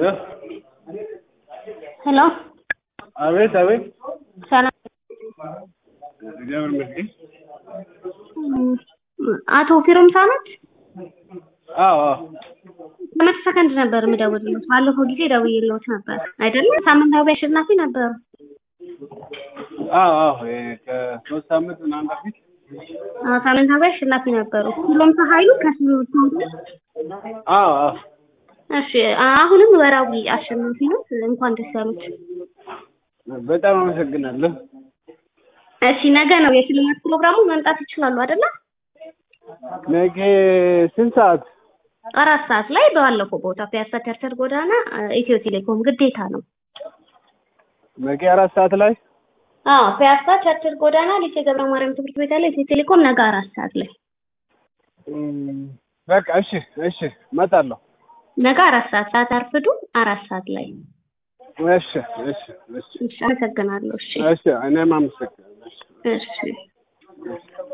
ሄሎ አቤት አቤት። ሰላም እግዚአብሔር ይመስገን። አቶ ፊሮምሳ ኖት? አዎ አዎ ለመቶ ሰከንድ ነበር የምደውልልዎት። ባለፈው ጊዜ ደውዬልዎት ነበር አይደለም? ሳምንታዊ አሸናፊ ነበሩ። አዎ አዎ እ ከሶስት ሳምንት ምናምን በፊት አዎ ሳምንታዊ አሸናፊ ነበሩ። ፊሮምሳ ኃይሉ ከስሩ አዎ አዎ እሺ አሁንም ወራዊ አሸናፊ ነው። እንኳን ደስ ያሉት። በጣም አመሰግናለሁ። እሺ ነገ ነው የሽልማት ፕሮግራሙ። መምጣት ይችላሉ አይደለ? ነገ ስንት ሰዓት? አራት ሰዓት ላይ ባለፈው ቦታ ፒያሳ ቸርቸር ጎዳና ኢትዮ ቴሌኮም ግዴታ ነው። ነገ አራት ሰዓት ላይ አዎ ፒያሳ ቸርቸር ጎዳና ሊሴ ገብረ ማርያም ትምህርት ቤት ያለ ኢትዮ ቴሌኮም ነገ አራት ሰዓት ላይ እም፣ በቃ እሺ እሺ እመጣለሁ። ነገ አራት ሰዓት ሰዓት አርፍዱ አራት ሰዓት ላይ እሺ እሺ እሺ እሺ አመሰግናለሁ እሺ እሺ እኔም አመሰግናለሁ። እሺ